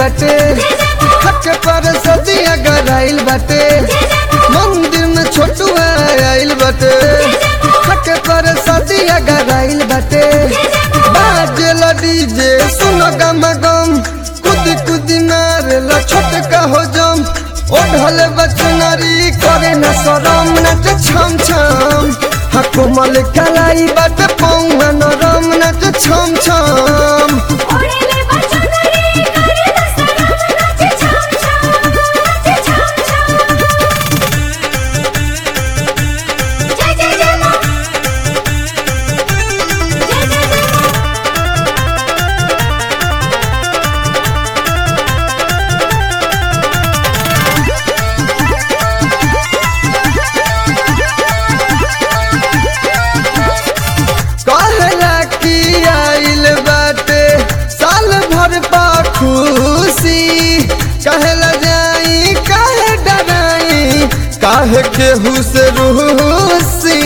बाटे हक पर सदिया गराइल बाटे मंदिर में छोटुआ आइल बाटे हक पर सदिया गराइल बाटे बाजेल डीजे सुनो गम गम कुदी कुदी मारेला छोटका हो जम ओढ़ल बचनरी करे न शरम नच छम छम हकुमल कलाई बट पौवा नरम नच छम छम ओढ़ेले बचनरी करे दसरम नाचे छम छम नाचे छम छम जय जय जय मां जय जय जय मां कहला कि आइल बाटे साल भर पा खुशी कहला जाई काहे डराई काहे केहू से रूसी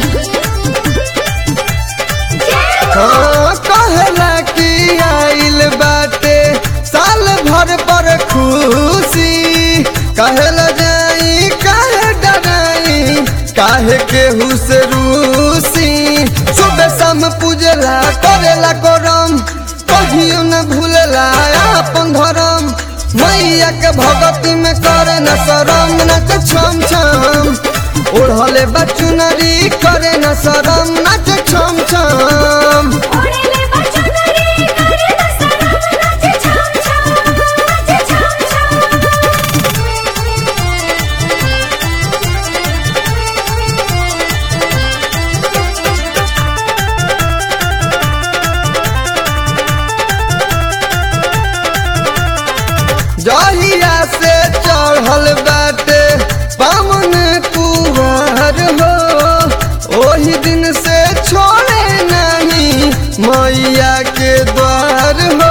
हाँ, कहला कि आइल बाटे साल भर पर खुशी कहला जाई काहे डराई काहे केहू से रूसी सुबह शाम पूजला करेला करम कहियो न भूलला अपन धर्म मैया के भगती में करे न शरम नच छम छम ओढ़ले बचुनरी करे न शरम नच छम छम ओढ़ेले बचनरी करे दसरम नाचे छम छम नाचे छम जहिया से चढ़ल बाटे पावन कुहर हो ओही दिन से छोड़े नहीं मैया के द्वार हो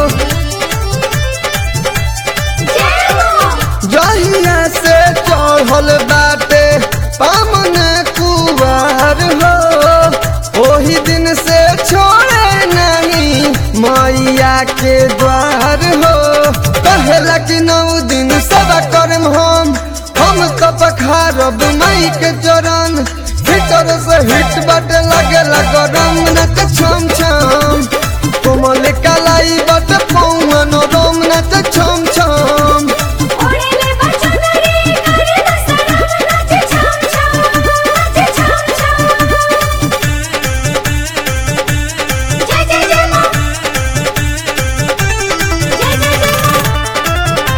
जहिया से चढ़ल बाटे पावन कुहर हो ओही दिन से छोड़े नहीं मैया के द्वार हो कहेला कि नौ दिन सब करम हम हम तो पखारब मई के चरण भीतर से हिट बट लगेला गरम नच छम छम कोमल कलाई बट पौवन रोम नच छम छम ओढ़ेले बचनरी करे दसरम नाचे छम छम नाचे छम छम जय जय जय मां जय जय जय मां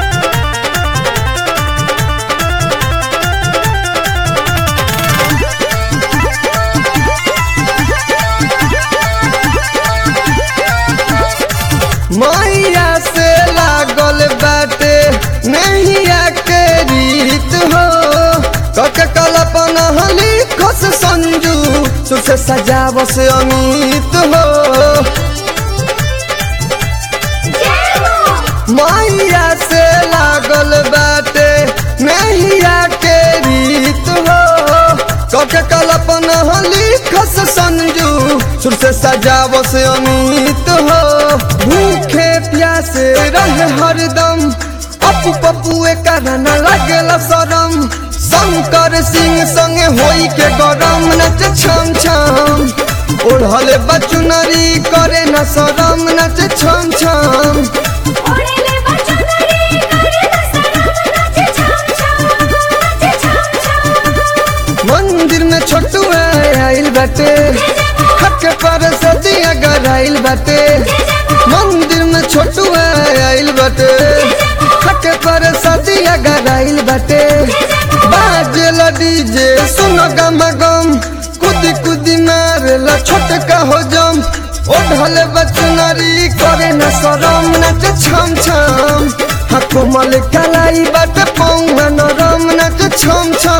मैया से लागल बाटे नैया के रीत हो कक कल्पना हली खस संजू सुसे सजावस अमित हो मैया से लागल बाटे नैया के रीत हो कक कल्पना हली खस संजू सुर से सजावस अमित हो भूखे प्यासे रहे हरदम अपू पपुए कारण लगेला शरम शंकर सिंह संगे होई के गरम नच छम छम ओढ़ले बचुनरी करे न शरम नच छम छम ओढ़ेले बचनरी करे दसरम नाचे छम छम नाचे छम छम मंदिर में छोटुआ आइल बाटे हक पर सदिया गराइल बाटे मंदिर में छोटुआ आइल बाटे हक पर सदिया गराइल बाटे बाजेल डीजे सुनो गम गम कुदी कुदी मारेला छोटका हो जम ओढ़ल बचनरी करे न शरम नच छम छम हकुमल कलाई बट पौवा नरम नच छम छम